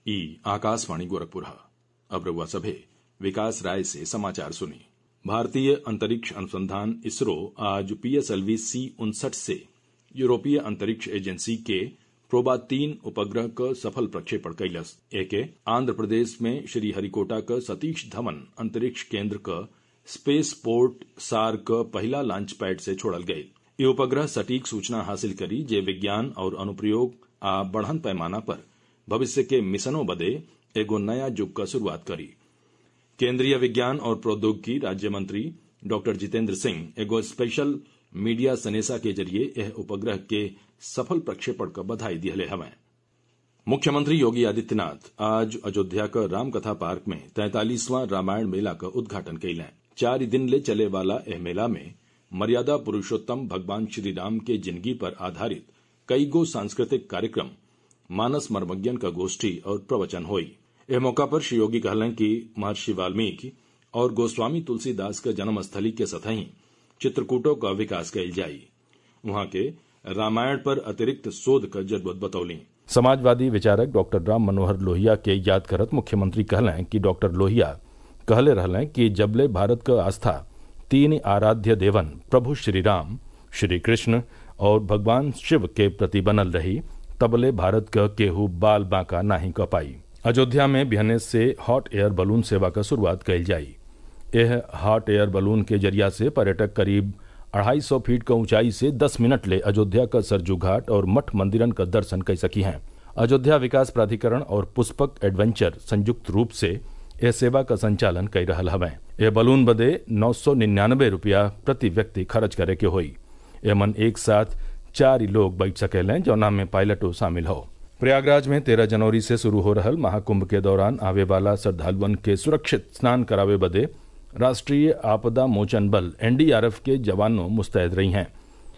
ई आकाशवाणी गोरखपुर अब रउआ सभे विकास राय से समाचार सुनी भारतीय अंतरिक्ष अनुसंधान इसरो आज पीएसएलवी सी उनसठ से यूरोपीय अंतरिक्ष एजेंसी के प्रोबा तीन उपग्रह क सफल प्रक्षेपण कइलस एके आंध्र प्रदेश में श्रीहरिकोटा क सतीश धवन अंतरिक्ष केंद्र क स्पेस पोर्ट सार क पहिला लॉन्च पैड से छोड़ल गयल इ उपग्रह सटीक सूचना हासिल करी जे विज्ञान और अनुप्रयोग आ बढ़न पैमाना पर भविष्य के मिशनों बदे एगो नया युग क शुरूआत करी केंद्रीय विज्ञान और प्रौद्योगिकी राज्य मंत्री डॉक्टर जितेंद्र सिंह एगो स्पेशल मीडिया सनेसा के जरिए एह उपग्रह के सफल प्रक्षेपण क बधाई दिहले हवें मुख्यमंत्री योगी आदित्यनाथ आज अयोध्या क रामकथा पार्क में तैंतालीसवां रामायण मेला क उद्घाटन कइलें चार दिन ले चले वाला एह मेला में मर्यादा पुरुषोत्तम भगवान श्री राम के जिंदगी पर आधारित कई गो सांस्कृतिक कार्यक्रम मानस मर्मज्ञन क गोष्ठी और प्रवचन होई एह मौका पर श्री योगी कहलें कि महर्षि वाल्मीकि और गोस्वामी तुलसीदास क जन्मस्थली के सतही चित्रकूटों क विकास कइल जाई उहाँ के रामायण पर अतिरिक्त शोध क जरूरत बतौली समाजवादी विचारक डॉक्टर राम मनोहर लोहिया के याद करत मुख्यमंत्री कहलें कि डॉक्टर लोहिया कहले रहलें कि जबले भारत क आस्था तीन आराध्य देवन प्रभु श्री राम श्री कृष्ण और भगवान शिव के प्रति बनल रही तबले भारत क केहू बाल बांका नाही क पाई अयोध्या में बिहने से हॉट एयर बलून सेवा क शुरूआत कइल जाई यह हॉट एयर बलून के जरिया से पर्यटक करीब अढ़ाई सौ फीट क ऊंचाई से 10 मिनट ले अयोध्या क सरजू घाट और मठ मंदिरन क दर्शन कर सकी हैं अयोध्या विकास प्राधिकरण और पुष्पक एडवेंचर संयुक्त रूप से यह सेवा का संचालन कर रहा हवें यह बलून बदे नौ सौ निन्यानबे रुपया प्रति व्यक्ति खर्च करे के होई एमन एक साथ चार ही लोग बैठ सकेलें जौना में पायलटो शामिल हो प्रयागराज में तेरह जनवरी से शुरू हो रहल महाकुंभ के दौरान आवे वाला श्रद्धालुअन के सुरक्षित स्नान करावे बदे राष्ट्रीय आपदा मोचन बल एनडीआरएफ के जवानों मुस्तैद रही हैं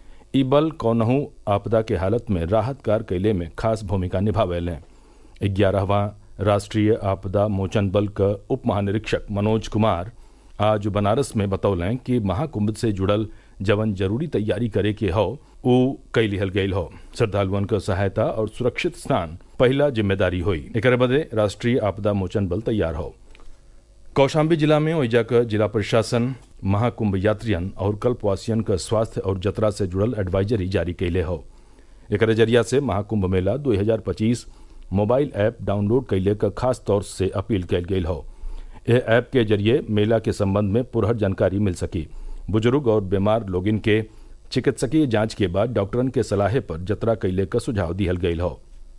ई बल कौनहू आपदा के हालत में राहत कार कैले में खास भूमिका निभावेलें ग्यारहवां राष्ट्रीय आपदा मोचन बल क उप महानिरीक्षक मनोज कुमार आज बनारस में बतौलें कि महाकुंभ से जुड़ल जवन जरूरी तैयारी करे के हौ ऊ कई लिहल गयल हो श्रद्धालुअन क सहायता और सुरक्षित स्नान पहला जिम्मेदारी हुई एक बदे राष्ट्रीय आपदा मोचन बल तैयार हो कौशाम्बी जिला में ओइजा क जिला प्रशासन महाकुंभ यात्रियन और कल्पवासियन क स्वास्थ्य और जतरा से जुड़ल एडवाइजरी जारी कैले हो एक जरिया से महाकुंभ मेला 2025 मोबाइल ऐप डाउनलोड कैले क खास तौर से अपील कैल गई हो यह ऐप के जरिए मेला के संबंध में पुरहर जानकारी मिल सकी बुजुर्ग और बीमार लोगिन के चिकित्सकीय जांच के बाद डॉक्टरन के सलाहे पर जतरा कैले का सुझाव दिहल गयल हो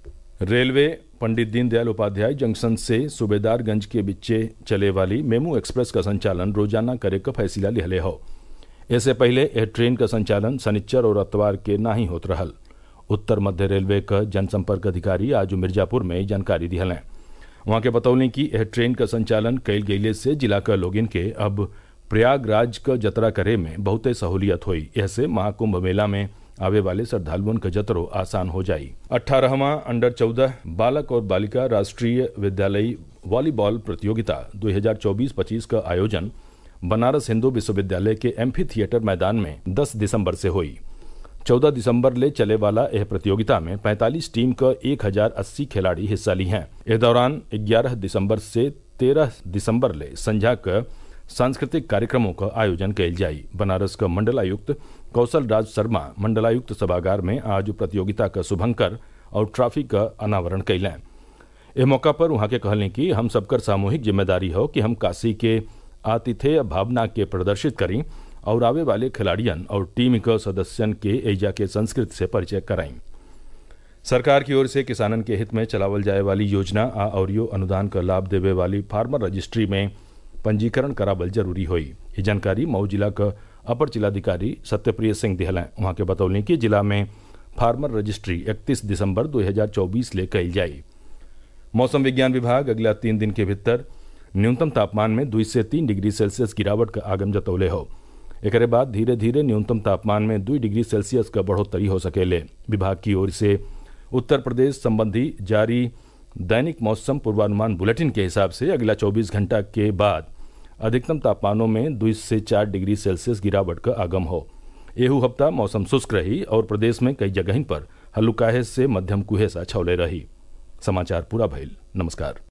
रेलवे पंडित दीनदयाल उपाध्याय जंक्शन से सूबेदारगंज के बीचे चले वाली मेमू एक्सप्रेस का संचालन रोजाना करे का फैसला लिहले हो इससे पहले यह ट्रेन का संचालन शनिच्चर और अतवार के ना ही होत रहल उत्तर मध्य रेलवे का जनसंपर्क अधिकारी आज मिर्जापुर में जानकारी दिहलें वहां के बतौली कि यह ट्रेन का संचालन कैल गये से जिला का लोगिन के अब प्रयागराज का जतरा करे में बहुते सहूलियत हुई ऐसे महाकुंभ मेला में आवे वाले श्रद्धालुओं का जतरो आसान हो जाई अठारहवां अंडर चौदह बालक और बालिका राष्ट्रीय विद्यालयी वॉलीबॉल प्रतियोगिता 2024-25 का आयोजन बनारस हिंदू विश्वविद्यालय के एम्फी थिएटर मैदान में 10 दिसंबर से हुई 14 दिसंबर ले चले वाला यह प्रतियोगिता में 45 टीम का 1080 खिलाड़ी हिस्सा ली हैं इस दौरान 11 दिसंबर से 13 दिसंबर ले संध्या का सांस्कृतिक कार्यक्रमों का आयोजन कैल जाई बनारस का मंडलायुक्त कौशल राज शर्मा मंडलायुक्त सभागार में आज प्रतियोगिता का शुभंकर और ट्रॉफी का अनावरण कैलें इस मौका पर वहां के कहलें कि हम सबकर सामूहिक जिम्मेदारी हो कि हम काशी के आतिथेय भावना के प्रदर्शित करें और आवे वाले खिलाड़ियन और टीम के सदस्यन के एजा के संस्कृति से परिचय कराएं सरकार की ओर से किसानन के हित में चलावल जाए वाली योजना आ और अनुदान का लाभ देवे वाली फार्मर रजिस्ट्री में पंजीकरण करावल जरूरी हुई ये जानकारी मऊ जिला का अपर जिलाधिकारी सत्यप्रिय सिंह दिहलें वहां के बतौली कि जिला में फार्मर रजिस्ट्री 31 दिसंबर 2024 ले कल जाई मौसम विज्ञान विभाग अगला तीन दिन के भीतर न्यूनतम तापमान में दुई से तीन डिग्री सेल्सियस गिरावट का आगम जतौले हो एक बाद धीरे धीरे न्यूनतम तापमान में दुई डिग्री सेल्सियस का बढ़ोतरी हो सकेले विभाग की ओर से उत्तर प्रदेश संबंधी जारी दैनिक मौसम पूर्वानुमान बुलेटिन के हिसाब से अगला 24 घंटा के बाद अधिकतम तापमानों में दो से चार डिग्री सेल्सियस गिरावट का आगम हो एहू हफ्ता मौसम शुष्क रही और प्रदेश में कई जगह पर हल्लुकाहे से मध्यम कुहेसा छौले रही समाचार पूरा भइल नमस्कार